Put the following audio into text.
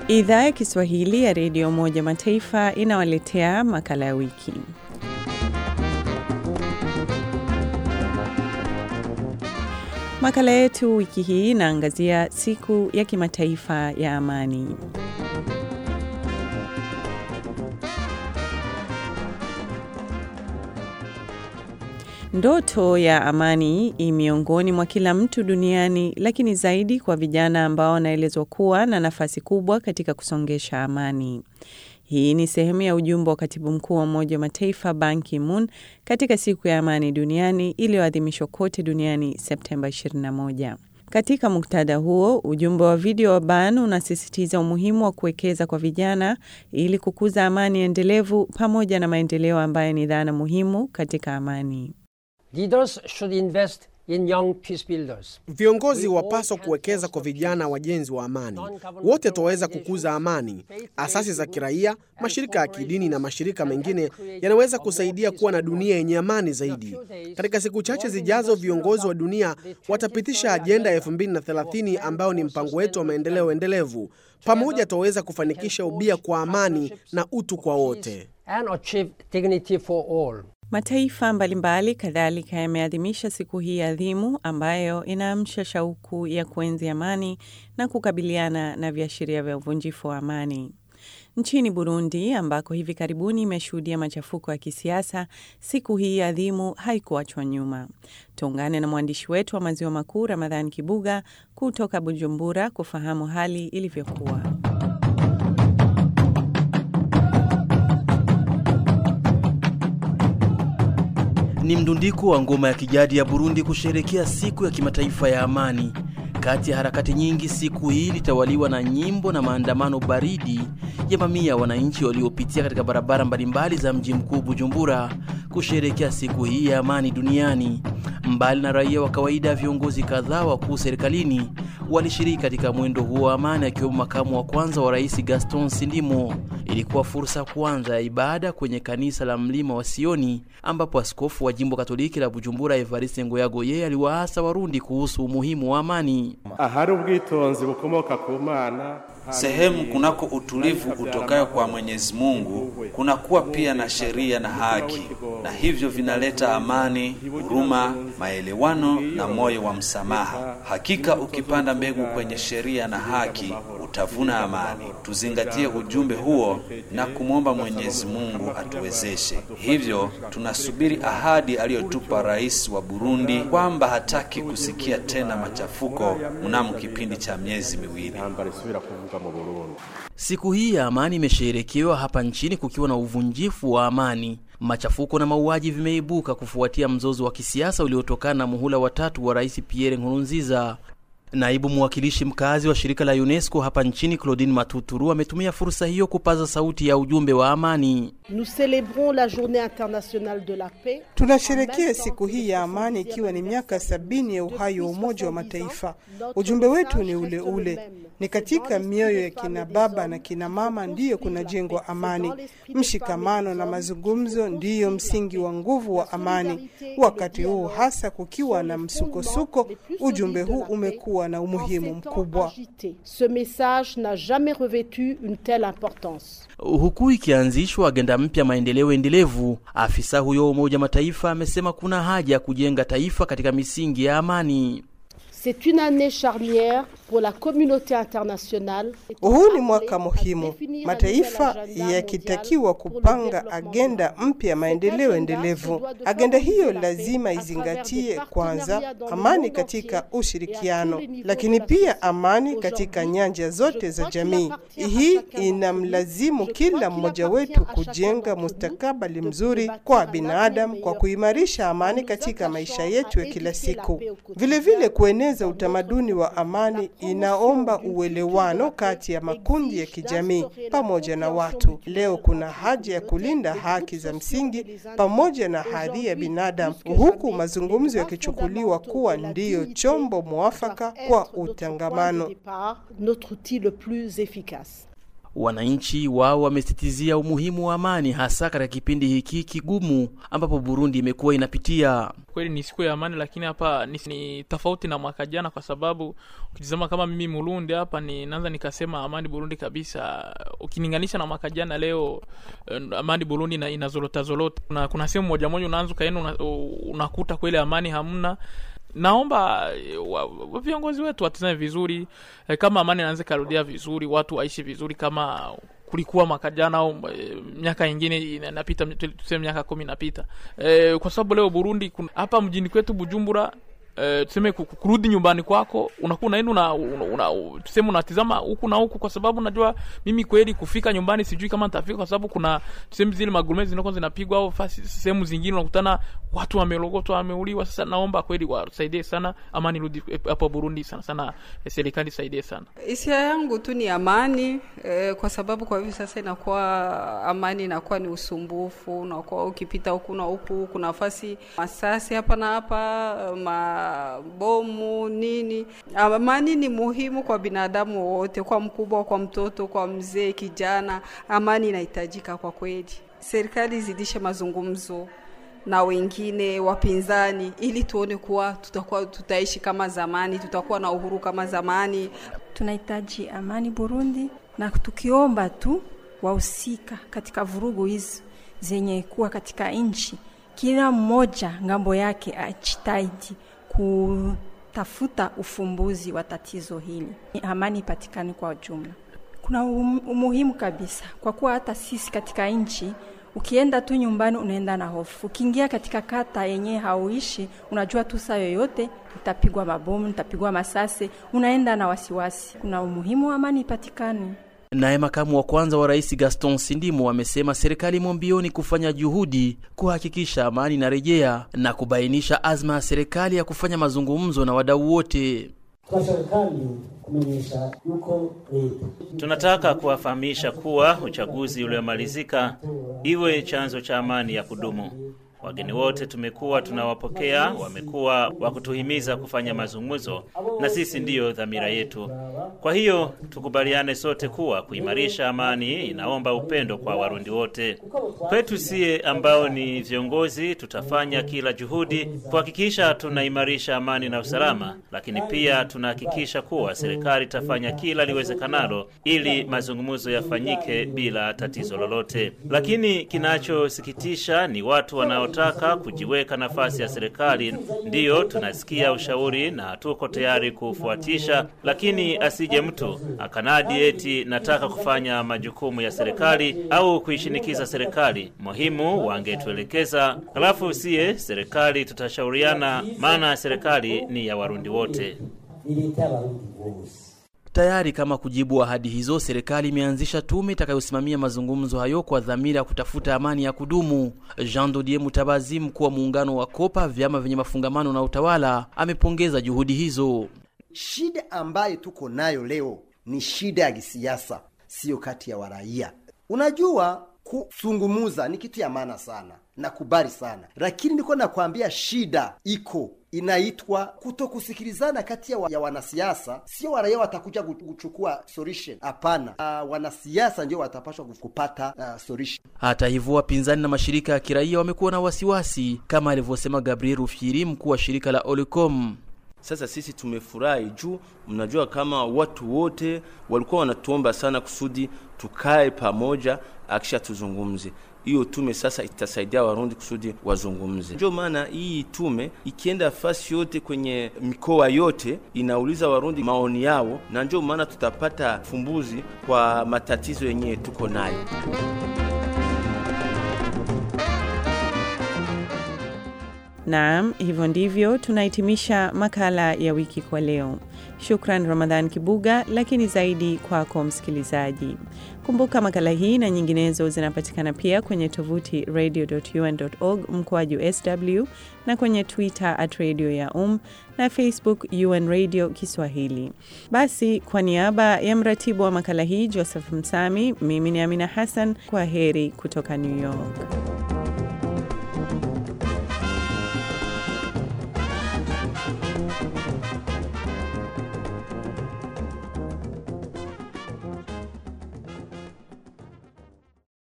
Idhaa ya Kiswahili ya Redio Umoja Mataifa inawaletea makala ya wiki. Makala yetu wiki hii inaangazia siku ya kimataifa ya amani. Ndoto ya amani i miongoni mwa kila mtu duniani, lakini zaidi kwa vijana ambao wanaelezwa kuwa na nafasi kubwa katika kusongesha amani. Hii ni sehemu ya ujumbe wa katibu mkuu wa Umoja wa Mataifa Ban Ki-moon katika siku ya amani duniani iliyoadhimishwa kote duniani Septemba 21. Katika muktadha huo, ujumbe wa video wa Ban unasisitiza umuhimu wa kuwekeza kwa vijana ili kukuza amani endelevu pamoja na maendeleo ambayo ni dhana muhimu katika amani. Leaders should invest in young peace builders. Viongozi wapaswa kuwekeza kwa vijana wajenzi wa amani. Wote twaweza kukuza amani. Asasi za kiraia, mashirika ya kidini na mashirika mengine yanaweza kusaidia kuwa na dunia yenye amani zaidi. Katika siku chache zijazo, viongozi wa dunia watapitisha ajenda ya 2030 ambayo ni mpango wetu wa maendeleo endelevu. Pamoja twaweza kufanikisha ubia kwa amani na utu kwa wote. And achieve dignity for all. Mataifa mbalimbali kadhalika yameadhimisha siku hii adhimu ambayo inaamsha shauku ya kuenzi amani na kukabiliana na viashiria vya uvunjifu wa amani. Nchini Burundi ambako hivi karibuni imeshuhudia machafuko ya kisiasa, siku hii adhimu haikuachwa nyuma. Tuungane na mwandishi wetu wa Maziwa Makuu Ramadhan Kibuga kutoka Bujumbura kufahamu hali ilivyokuwa. Ni mdundiko wa ngoma ya kijadi ya Burundi kusherekea siku ya kimataifa ya amani. Kati ya harakati nyingi, siku hii ilitawaliwa na nyimbo na maandamano baridi ya mamia ya wananchi waliopitia katika barabara mbalimbali za mji mkuu Bujumbura kusherekea siku hii ya amani duniani. Mbali na raia wa kawaida, viongozi kadhaa wakuu serikalini walishiriki katika mwendo huo wa amani, akiwemo makamu wa kwanza wa rais Gaston Sindimo. Ilikuwa fursa kwanza ya ibada kwenye kanisa la mlima wa Sioni, ambapo askofu wa jimbo katoliki la Bujumbura Evariste Ngoyagoye aliwaasa Warundi kuhusu umuhimu wa amani. ahari ubwitonzi bukomoka ku mana Sehemu kunako utulivu utokayo kwa Mwenyezi Mungu kunakuwa pia na sheria na haki, na hivyo vinaleta amani, huruma, maelewano na moyo wa msamaha. Hakika ukipanda mbegu kwenye sheria na haki utavuna amani. Tuzingatie ujumbe huo na kumwomba Mwenyezi Mungu atuwezeshe. Hivyo tunasubiri ahadi aliyotupa rais wa Burundi kwamba hataki kusikia tena machafuko mnamo kipindi cha miezi miwili. intambara isubira kuvuga mu Burundi Siku hii ya amani imesherekewa hapa nchini kukiwa na uvunjifu wa amani. Machafuko na mauaji vimeibuka kufuatia mzozo wa kisiasa uliotokana na muhula watatu wa Rais Pierre Nkurunziza. Naibu mwakilishi mkazi wa shirika la UNESCO hapa nchini Claudine Matuturu ametumia fursa hiyo kupaza sauti ya ujumbe wa amani. Nous célébrons la journée internationale de la paix. Tunasherekea siku hii ya amani ikiwa ni miaka sabini ya uhai wa Umoja wa Mataifa. Ujumbe wetu ni ule ule, ni katika mioyo ya kina baba na kina mama ndiyo kunajengwa amani. Mshikamano na mazungumzo ndiyo msingi wa nguvu wa amani. Wakati huu hasa kukiwa na msukosuko, ujumbe huu umekuwa na umuhimu mkubwa. Ce message n'a jamais revêtu une telle importance. Huku ikianzishwa agenda mpya maendeleo endelevu, afisa huyo wa Umoja Mataifa amesema kuna haja ya kujenga taifa katika misingi ya amani. C'est une année charnière pour la communauté internationale. Huu ni mwaka muhimu, mataifa yakitakiwa kupanga agenda mpya maendeleo endelevu. Agenda hiyo lazima izingatie kwanza amani katika ushirikiano, lakini pia amani katika nyanja zote za jamii. Hii inamlazimu kila mmoja wetu kujenga mustakabali mzuri kwa binadamu kwa kuimarisha amani katika maisha yetu ya kila siku. Vilevile vile kueneza utamaduni wa amani inaomba uelewano kati ya makundi ya kijamii pamoja na watu. Leo kuna haja ya kulinda haki za msingi pamoja na hadhi ya binadamu, huku mazungumzo yakichukuliwa kuwa ndiyo chombo mwafaka kwa utangamano. Notre outil le plus efficace. Wananchi wao wamesitizia umuhimu wa amani, hasa katika kipindi hiki kigumu ambapo Burundi imekuwa inapitia. Kweli ni siku ya amani, lakini hapa ni, ni tofauti na mwaka jana, kwa sababu ukitizama kama mimi Murundi hapa ni naanza nikasema amani Burundi kabisa. Ukilinganisha na mwaka jana, leo amani Burundi ina, inazorota zorota. Kuna, kuna sehemu moja moja unaanza ukaenda una, unakuta kweli amani hamna naomba viongozi wetu watizame vizuri eh, kama amani inaanza ikarudia vizuri, watu waishi vizuri kama kulikuwa mwaka jana au e, miaka ingine inapita, tuseme miaka kumi inapita e, kwa sababu leo Burundi hapa mjini kwetu Bujumbura Uh, tuseme kurudi nyumbani kwako unakuwa unaenda una, una, una, tuseme unatizama huku na huku, kwa sababu najua mimi kweli kufika nyumbani sijui kama nitafika, kwa sababu kuna tuseme zile magurume zinakuwa zinapigwa au sehemu zingine unakutana watu wamelogotwa, wameuliwa. Sasa naomba kweli wasaidie sana, amani rudi hapo Burundi sana sana, serikali isaidie sana. Hisia yangu tu ni amani eh, kwa sababu kwa hivi sasa inakuwa amani inakuwa ni usumbufu, unakuwa ukipita huku na huku, kuna nafasi masasi hapa na hapa ma bomu nini. Amani ni muhimu kwa binadamu wote, kwa mkubwa, kwa mtoto, kwa mzee, kijana. Amani inahitajika kwa kweli. Serikali izidishe mazungumzo na wengine wapinzani, ili tuone kuwa tutakuwa tutaishi kama zamani, tutakuwa na uhuru kama zamani. Tunahitaji amani Burundi, na tukiomba tu wahusika katika vurugu hizi zenye kuwa katika nchi, kila mmoja ngambo yake ajitahidi kutafuta ufumbuzi wa tatizo hili, amani ipatikane kwa ujumla. Kuna umuhimu kabisa, kwa kuwa hata sisi katika nchi, ukienda tu nyumbani unaenda na hofu. Ukiingia katika kata yenyewe hauishi, unajua tu saa yoyote nitapigwa mabomu, nitapigwa masase, unaenda na wasiwasi. Kuna umuhimu wa amani ipatikane. Naye makamu wa kwanza wa rais Gaston Sindimo amesema serikali imo mbioni kufanya juhudi kuhakikisha amani inarejea na kubainisha azma ya serikali ya kufanya mazungumzo na wadau wote. Tunataka kuwafahamisha kuwa uchaguzi uliomalizika iwe chanzo cha amani ya kudumu. Wageni wote tumekuwa tunawapokea, wamekuwa wa kutuhimiza kufanya mazungumzo, na sisi ndiyo dhamira yetu. Kwa hiyo tukubaliane sote kuwa kuimarisha amani inaomba upendo kwa Warundi wote. Kwetu sie ambao ni viongozi, tutafanya kila juhudi kuhakikisha tunaimarisha amani na usalama, lakini pia tunahakikisha kuwa serikali itafanya kila liwezekanalo ili mazungumzo yafanyike bila tatizo lolote. Lakini kinachosikitisha ni watu wanao taka kujiweka nafasi ya serikali. Ndiyo tunasikia ushauri na tuko tayari kufuatisha, lakini asije mtu akanadi eti nataka kufanya majukumu ya serikali au kuishinikiza serikali. Muhimu wangetuelekeza, halafu siye serikali tutashauriana, maana serikali ni ya Warundi wote. Tayari kama kujibu ahadi hizo, serikali imeanzisha tume itakayosimamia mazungumzo hayo kwa dhamira ya kutafuta amani ya kudumu. Jean Dodier Mutabazi, mkuu wa muungano wa Kopa, vyama vyenye mafungamano na utawala, amepongeza juhudi hizo. Shida ambayo tuko nayo leo ni shida ya kisiasa, siyo kati ya waraia. Unajua, kusungumuza ni kitu ya maana sana, nakubali sana, lakini niko nakwambia shida iko inaitwa kutokusikilizana kati ya, wa, ya wanasiasa. Sio waraia watakuja kuchukua solution, hapana. Uh, wanasiasa ndio watapashwa kupata uh, solution. Hata hivyo, wapinzani na mashirika ya kiraia wamekuwa na wasiwasi, kama alivyosema Gabriel Rufyiri, mkuu wa shirika la Olicom. Sasa sisi tumefurahi juu mnajua kama watu wote walikuwa wanatuomba sana kusudi tukae pamoja, akisha tuzungumze hiyo tume sasa itasaidia Warundi kusudi wazungumze. Ndio maana hii tume ikienda fasi yote kwenye mikoa yote inauliza Warundi maoni yao, na ndio maana tutapata fumbuzi kwa matatizo yenyewe tuko nayo. Naam, hivyo ndivyo tunahitimisha makala ya wiki kwa leo. Shukran Ramadhan Kibuga, lakini zaidi kwako msikilizaji. Kumbuka makala hii na nyinginezo zinapatikana pia kwenye tovuti radio.un.org mkoaju sw na kwenye Twitter at radio ya um na Facebook UN Radio Kiswahili. Basi, kwa niaba ya mratibu wa makala hii Joseph Msami, mimi ni Amina Hassan, kwa heri kutoka New York.